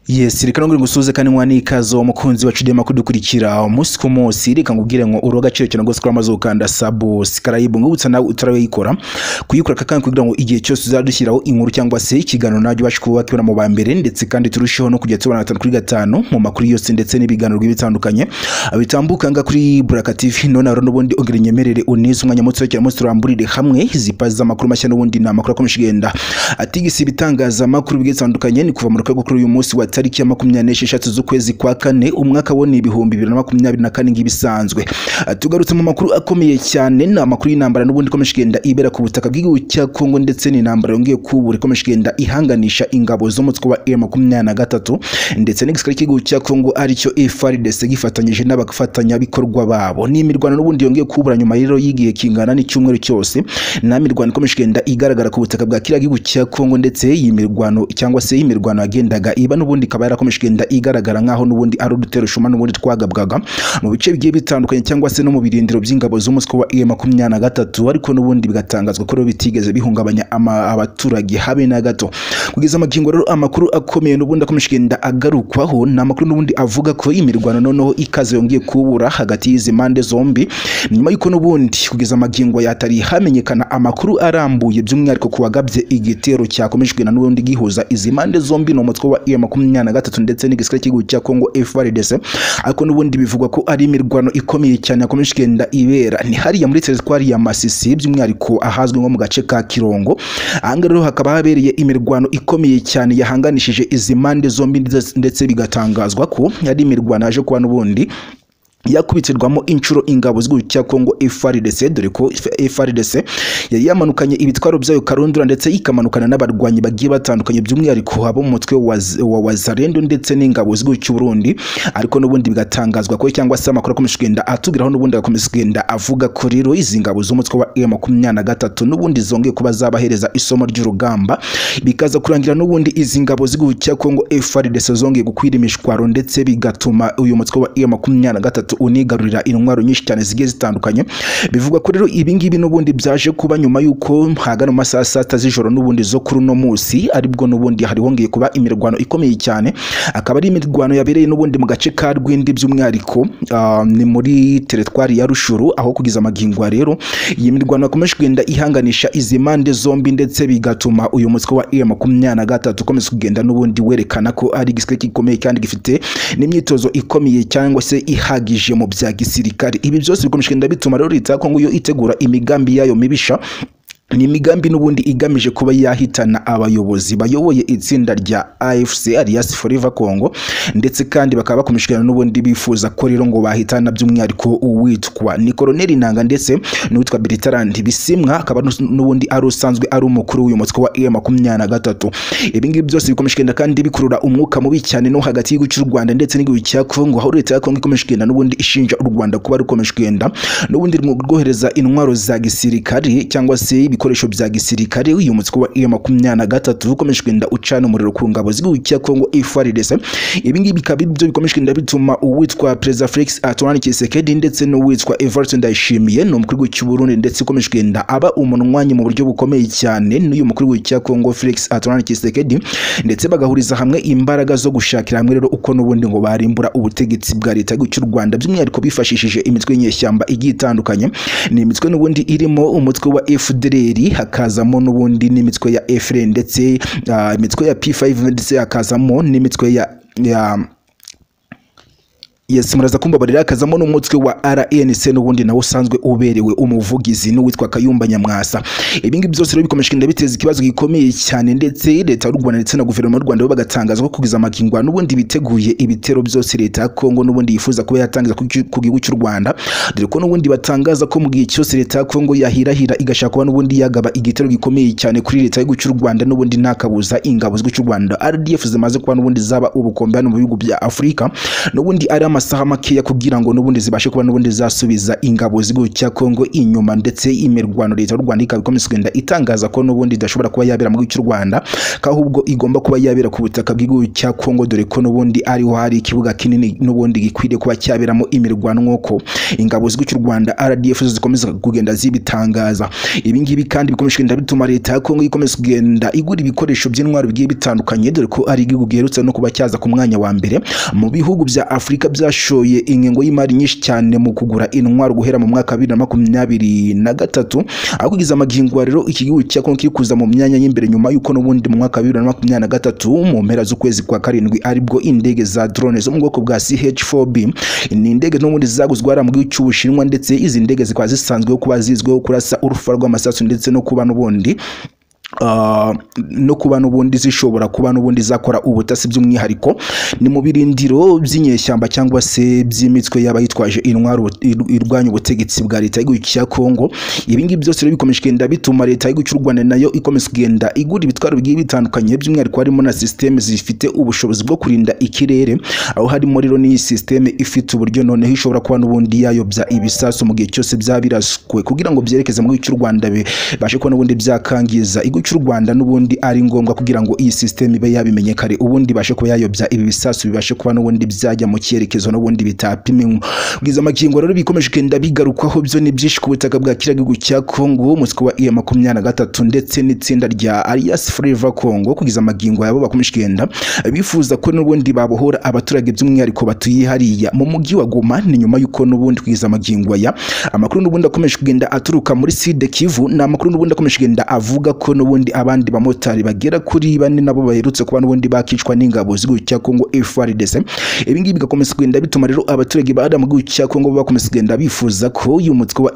Yes reka nguri gusuze kandi mwana ikazo mukunzi wacu dema kudukurikira umunsi ku munsi reka ngubwire ngo uroga cyo cyane gose kuramaze ukanda subscribe ngubutsa nawe utarawikora kuyikora kakandi kugira ngo igihe cyose uzadushyiraho inkuru cyangwa se ikiganiro najye wacu kuba kibona mu bambere ndetse kandi turusheho no kujya tubona gatanu kuri gatanu mu makuru yose ndetse n'ibiganiro bitandukanye bitambuka nga kuri Buraka TV none rero n'ubundi ongera inyemerere unize umwanya muto cyane muto turamburire hamwe zipaza amakuru mashya n'ubundi ni amakuru akomeje kugenda atigisi ibitangazamakuru bigiye bitandukanye ni kuva mu rukwe kuri uyu munsi wa tariki ya makumyabiri n'esheshatu z'ukwezi kwa kane umwaka wo ni ibihumbi bibiri na makumyabiri na kane nk'ibisanzwe tugarutse mu makuru akomeye cyane ni amakuru y'intambara n'ubundi ikomeje kugenda ibera ku butaka bw'igihugu cya Kongo ndetse n'intambara yongeye kubura ikomeje kugenda ihanganisha ingabo z'umutwe wa M makumyabiri na gatatu ndetse n'igisirikare cy'igihugu cya Kongo aricyo FARDC gifatanyije n'abafatanyabikorwa babo ni imirwano n'ubundi yongeye kubura nyuma rero y'igihe kingana n'icyumweru cyose na mirwano ikomeje kugenda igaragara ku butaka bwa kiriya gihugu cya Kongo ndetse iyi mirwano cyangwa se iyi mirwano yagendaga iba n'ubundi ikaba yarakomeje kugenda igaragara nk'aho n'ubundi ari udutero shuma n'ubundi twagabwaga mu bice bigiye bitandukanye cyangwa se no mu birindiro by'ingabo z'umutwe wa M makumyabiri na gatatu ariko n'ubundi bigatangazwa ko rero bitigeze bihungabanya ama- abaturage habe na gato kugeza amagingo rero amakuru akomeye n'ubundi akomeje kugenda agarukwaho ni amakuru n'ubundi avuga ko imirwano noneho ikaze yongeye kubura hagati y'izi mpande zombi nyuma y'uko n'ubundi kugeza amagingo yatari hamenyekana amakuru arambuye by'umwihariko ku wagabye igitero cyakomeje kugenda n'ubundi gihuza izi mpande zombi ni umutwe wa M makumyabiri na gatatu ndetse n'igisirikare cy'igihugu cya Kongo FARDC ariko n'ubundi bivugwa ko ari imirwano ikomeye cyane yakomeje kugenda ibera ni hariya muri teritwari ya Masisi by'umwihariko ahazwi nko mu gace ka Kirongo ahangaha rero hakaba habereye imirwano ikomeye cyane yahanganishije izi mpande zombi ndetse- ndetse bigatangazwa ko yari imirwano yaje kuba n'ubundi yakubitirwamo inshuro ingabo z'igihugu cya Kongo FARDC dore ko FARDC yari yamanukanye ibitwaro byayo karundura ndetse ikamanukana n'abarwanyi bagiye batandukanye by'umwihariko abo mu mutwe wa Z- wa Wazarendo ndetse n'ingabo z'igihugu cy'u Burundi ariko n'ubundi bigatangazwa ko cyangwa se amakuru akomeje kugenda atugeraho n'ubundi agakomeza kugenda avuga ko rero izi ngabo z'umutwe wa M23 n'ubundi zongeye kuba zabahereza isomo ry'urugamba bikaza kurangira n'ubundi izi ngabo z'igihugu cya Kongo FARDC zongeye gukwira imishwaro ndetse bigatuma uyu mutwe wa M23 unigarurira intwaro nyinshi cyane zigiye zitandukanye bivugwa ko rero ibi ngibi n'ubundi byaje kuba nyuma y'uko hagana mu masaha ya saa sita z'ijoro n'ubundi zo kuri uno munsi aribwo n'ubundi hari hongeye kuba imirwano ikomeye cyane akaba ari imirwano yabereye n'ubundi mu gace ka Rwindi by'umwihariko ah, ni muri teritwari ya Rushuru aho kugeza amagingo ya rero iyi mirwano yakomeje kugenda ihanganisha izi mpande zombi ndetse bigatuma uyu mutwe wa M makumyabiri na gatatu ukomeza kugenda n'ubundi werekana ko ari igisirikare gikomeye kandi gifite n'imyitozo ikomeye cyangwa se ihagije mu bya gisirikare ibi byose bikomeje kugenda bituma rero leta ya Kongo yo itegura imigambi yayo mibisha ni imigambi n'ubundi igamije kuba yahitana abayobozi bayoboye itsinda rya AFC alias Forever Congo ndetse kandi bakaba bakomeje kugirana n'ubundi bifuza ko rero ngo bahitana by'umwihariko uwitwa ni Colonel Nanga ndetse n'uwitwa Bertrand Bisimwa akaba n'us- n'ubundi ari usanzwe ari umukuru w'uyu mutwe wa M23 ibi ngibi byose bikomeje kugenda kandi bikurura umwuka mubi cyane no hagati y'igihugu cy'u Rwanda ndetse n'igihugu cya Congo aho leta ya Congo ikomeje kugenda n'ubundi ishinja u Rwanda kuba rukomeje kugenda n'ubundi mu rwohereza intwaro za gisirikare cyangwa se ibikoresho bya gisirikare uyu mutwe wa M23 ukomeje kugenda ucana umuriro ku ngabo z'igihugu cya Kongo FARDC ibi ngibi bikaba ari byo bikomeje kugenda bituma uwitwa Perezida Felix Antoine Tshisekedi ndetse n'uwitwa Evariste Ndayishimiye ni umukuru w'igihugu cy'u Burundi ndetse ukomeje kugenda aba umunwanyi mu buryo bukomeye cyane n'uyu mukuru w'igihugu cya Kongo Felix Antoine Tshisekedi ndetse bagahuriza hamwe imbaraga zo gushakira hamwe rero uko n'ubundi ngo barimbura ubutegetsi bwa leta y'igihugu cy'u Rwanda by'umwihariko bifashishije imitwe y'inyeshyamba igiye itandukanye ni imitwe n'ubundi irimo umutwe wa FDLR hakazamo n'ubundi n'imitwe ya FLN ndetse ah, imitwe ya P5 ndetse hakazamo n'imitwe ya ya Yes, muraza kumbabarira akazamo n'umutwe wa RNC n'ubundi nawe usanzwe uberewe umuvugizi n'uwitwa Kayumba Nyamwasa. Ibi ngibi byose rero bikomeje kugenda biteza ikibazo gikomeye cyane ndetse leta y'u Rwanda ndetse na guverinoma y'u Rwanda bo bagatangaza ko kugeza amakingo n'ubundi biteguye ibitero byose leta ya Kongo n'ubundi yifuza kuba yatangiza ku gi- ku gihugu cy'u Rwanda. Dore ko n'ubundi batangaza ko mu gihe cyose leta ya Kongo yahirahira igashaka kuba n'ubundi yagaba igitero gikomeye cyane kuri leta y'igihugu cy'u Rwanda n'ubundi ntakabuza ingabo z'igihugu cy'u Rwanda RDF zimaze kuba n'ubundi zaba ubukombe hano mu bihugu bya Afurika n'ubundi ari ama amasaha makeya kugira ngo n'ubundi zibashe kuba n'ubundi zasubiza ingabo z'igihugu cya Kongo inyuma ndetse imirwano leta y'u Rwanda ikaba ikomeza kugenda itangaza ko n'ubundi idashobora kuba yabera mu gihugu cy'u Rwanda ahubwo igomba kuba yabera ku butaka bw'igihugu cya Kongo dore ko n'ubundi ariho hari ikibuga kinini n'ubundi gikwiriye kuba cyaberamo imirwano nk'uko ingabo z'igihugu cy'u Rwanda RDF zo zikomeza kugenda zibitangaza ibi ngibi kandi bikomeje kugenda bituma leta ya Kongo ikomeza kugenda igura ibikoresho by'intwaro bigiye bitandukanye dore ko ari igihugu giherutse no kuba cyaza ku mwanya wa mbere mu bihugu bya Afurika byashoye ingengo y'imari nyinshi cyane mu kugura intwaro guhera mu mwaka 2023 aho kugeza amagingo rero iki gihugu cya Kongo kiri kuza mu myanya y'imbere nyuma yuko n'ubundi mu mwaka 2023 mu mpera z'ukwezi kwa karindwi aribwo indege za drone zo mu bwoko bwa CH4B ni indege n'ubundi zaguzwe hariya mu gihugu cy'Ubushinwa ndetse izi ndege zikaba zisanzweho kuba zizwiho kurasa urufa rw'amasasu ndetse no kuba n'ubundi Uh, no kuba n'ubundi zishobora kuba n'ubundi zakora ubutasi by'umwihariko ni mu birindiro by'inyeshyamba cyangwa se by'imitwe y'abayitwaje intwaro irwanya ubutegetsi bwa leta y'igihugu cya Kongo ibi ngibi byose rero bikomeje kugenda bituma leta y'igihugu cy'u Rwanda nayo ikomeza kugenda igura ibitwaro bigiye bitandukanye by'umwihariko harimo na systeme zifite ubushobozi bwo kurinda ikirere aho harimo rero n'iyi systeme ifite uburyo noneho ishobora kuba n'ubundi yayobya ibisasu mu gihe cyose byaba biraswe kugira ngo byerekeze mu gihugu cy'u Rwanda bibashe kuba n'ubundi byakangiza igihugu cy'u Rwanda n'ubundi ari ngombwa kugira ngo iyi system ibe yabimenye kare ubundi ibashe kuba yayobya ibi bisasu bibashe kuba n'ubundi byajya mu cyerekezo n'ubundi bitapimenwe bwiza amakingo rero bikomeje kugenda bigarukwaho byo ni byinshi ku butaka bwa kiriya gihugu cya Congo umutwe wa iya makumyabiri na gatatu ndetse n'itsinda rya Alliance Fleva Congo kugeza amagingo yabo bakomeje kugenda bifuza ko n'ubundi babohora abaturage by'umwihariko batuye hariya mu mujyi wa Goma ni nyuma y'uko n'ubundi kugeza amagingo ya amakuru n'ubundi akomeje kugenda aturuka muri Sud Kivu ni amakuru n'ubundi akomeje kugenda avuga ko n'ubundi n'ubundi abandi bamotari bagera kuri bane nabo baherutse kuba n'ubundi bakicwa n'ingabo z'igihugu cya Kongo FARDC ibi ngibi bigakomeza kugenda bituma rero abaturage ba mu gihugu cya Kongo bakomeza kugenda bifuza ko uyu mutwe wa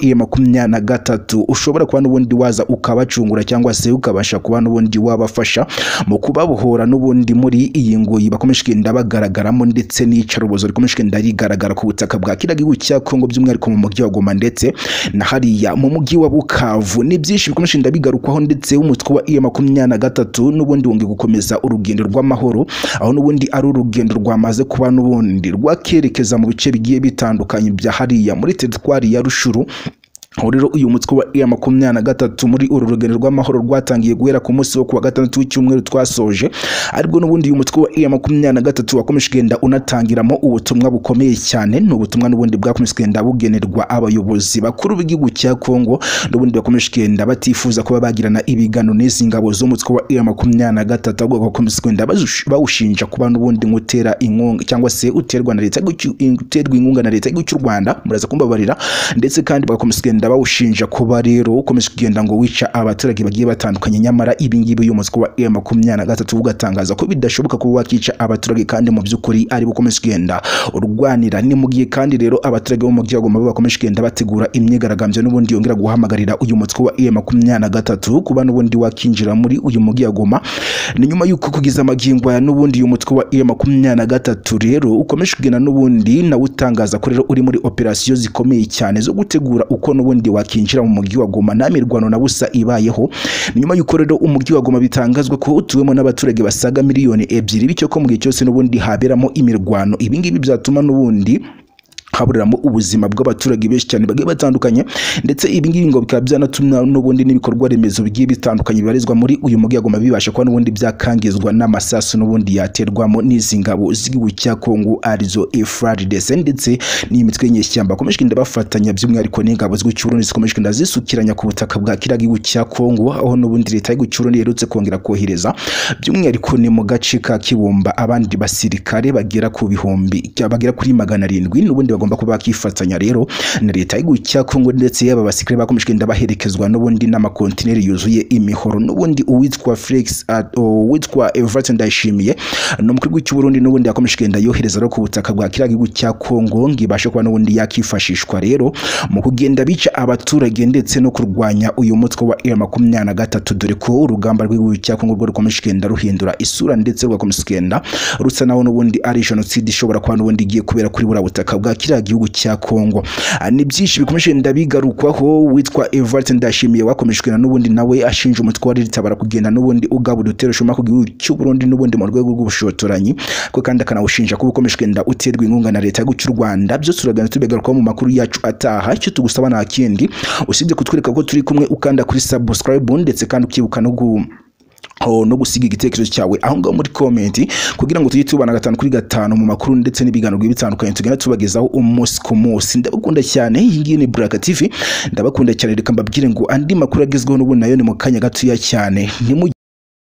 M23 ushobora kuba n'ubundi waza ukabacungura cyangwa se ukabasha kuba n'ubundi wabafasha mu kubabohora n'ubundi muri iyi ngoyi bakomeje kugenda bagaragaramo ndetse n'iyicarubozo rikomeje kugenda rigaragara ku butaka bwa kiriya gihugu cya Kongo by'umwihariko mu mujyi wa Goma ndetse na hariya mu mujyi wa Bukavu ni byinshi bikomeje kugenda bigarukwaho ndetse umutwe kuba iya makumyabiri na gatatu n'ubundi wongeye gukomeza urugendo rw'amahoro aho n'ubundi ari urugendo rwamaze kuba n'ubundi rwakerekeza mu bice bigiye bitandukanye bya hariya muri teritwari ya rushuru aho rero uyu mutwe wa iya makumyabiri na gatatu muri uru rugendo rw'amahoro rwatangiye guhera ku munsi wo kuwa gatandatu w'icyumweru twasoje aribwo n'ubundi uyu mutwe wa iya makumyabiri na gatatu wakomeje kugenda unatangiramo ubutumwa bukomeye cyane ni ubutumwa n'ubundi bwakomeje kugenda bugenerwa abayobozi bakuru b'igihugu cya kongo n'ubundi bakomeje kugenda batifuza kuba bagirana ibiganiro n'izi ngabo z'umutwe wa iya makumyabiri na gatatu ahubwo bagakomeza kugenda bawushinja kuba n'ubundi nk'utera inkunga cyangwa se uterwa na leta uterwa inkunga na leta y'igihugu cy'u rwanda muraza kumbabarira ndetse kandi bagakomeza kugenda bawushinja kuba rero ukomeje kugenda ngo wica abaturage bagiye batandukanye nyamara ibi ngibi uyu mutwe wa M makumyabiri na gatatu ugatangaza ko bidashoboka kuba wakica abaturage kandi mu by'ukuri ari bukomeje kugenda urwanira ni mu gihe kandi rero abaturage bo mu mujyi wa Goma bakomeje kugenda bategura imyigaragambyo n'ubundi yongera guhamagarira uyu mutwe wa M makumyabiri na gatatu kuba n'ubundi wakinjira muri uyu mujyi wa Goma ni nyuma y'uko kugeza amagingo ya n'ubundi uyu mutwe wa M makumyabiri na gatatu rero ukomeje kugenda n'ubundi nawe utangaza ko rero uri muri operasiyo zikomeye cyane zo gutegura uko n'ubundi ubundi wakinjira mu mujyi wa Goma nta mirwano na busa ibayeho nyuma y'uko rero umujyi wa Goma bitangazwa ko utuwemo n'abaturage basaga miliyoni ebyiri bityo ko mu gihe cyose n'ubundi haberamo imirwano ibi ngibi byatuma n'ubundi haburamo ubuzima bw'abaturage benshi cyane bagiye batandukanye ndetse ibi ngibi ngo bikaba byanatumwa n'ubundi n'ibikorwa remezo bigiye bitandukanye bibarizwa muri uyu mujyi agoma bibasha kuba n'ubundi byakangizwa n'amasasu n'ubundi yaterwamo n'izi ngabo z'igihugu cya Kongo arizo FARDC ndetse n'iyi mitwe y'inyeshyamba bakomeje kugenda bafatanya by'umwihariko n'ingabo z'igihugu cy'u Burundi zikomeje kugenda zisukiranya ku butaka bwa kiriya gihugu cya Kongo aho n'ubundi leta y'igihugu cy'u Burundi iherutse kongera kohereza by'umwihariko ni mu gace ka Kibumba abandi basirikare bagera ku bihumbi bagera kuri magana arindwi n'ubundi bagomba kuba bakifatanya rero na leta y'igihugu cya Kongo ndetse yaba abasirikare bakomeje kugenda baherekezwa n'ubundi n'amakontineri yuzuye imihoro n'ubundi uwitwa Felix uwitwa Everton Ndayishimiye ni umukuru w'igihugu cy'u Burundi n'ubundi yakomeje kugenda yohereza rero ku butaka bwa kiriya gihugu cya Kongo ngo ibashe kuba n'ubundi yakifashishwa rero mu kugenda bica abaturage ndetse no kurwanya uyu mutwe wa M23 dore ko urugamba rw'igihugu cya Kongo rwo rukomeje kugenda ruhindura isura ndetse rugakomeza kugenda rusa naho n'ubundi ari jenoside ishobora kuba n'ubundi igiye kubera kuri buriya butaka bwa kiriya kiriya gihugu cya Kongo Ah, ni byinshi bikomeje ndabigarukwaho witwa Evert Ndashimiye wakomejwe na n'ubundi nawe ashinja umutwe wa ritabara kugenda n'ubundi ugabura utera ushoma ku gihugu cy'u Burundi n'ubundi mu rwego rw'ubushotoranyi ko kandi akanawushinja kuba ukomejwe nda uterwa inkunga na leta y'u Rwanda byo turagana tubigarukaho mu makuru yacu ataha icyo tugusaba nta kindi usibye kutwereka ko turi kumwe ukanda kuri subscribe ndetse kandi ukibuka no gu aho no gusiga igitekerezo cyawe aho ngaho muri komenti kugira ngo tujye tubana gatanu kuri gatanu mu makuru ndetse n'ibiganiro bigiye bitandukanye tugenda tubagezaho umunsi ku munsi ndabakunda cyane iyi ngiyi ni Buraka TV ndabakunda cyane reka mbabwire ngo andi makuru agezweho n'ubu nayo ni mu kanya gatoya cyane Ntimu-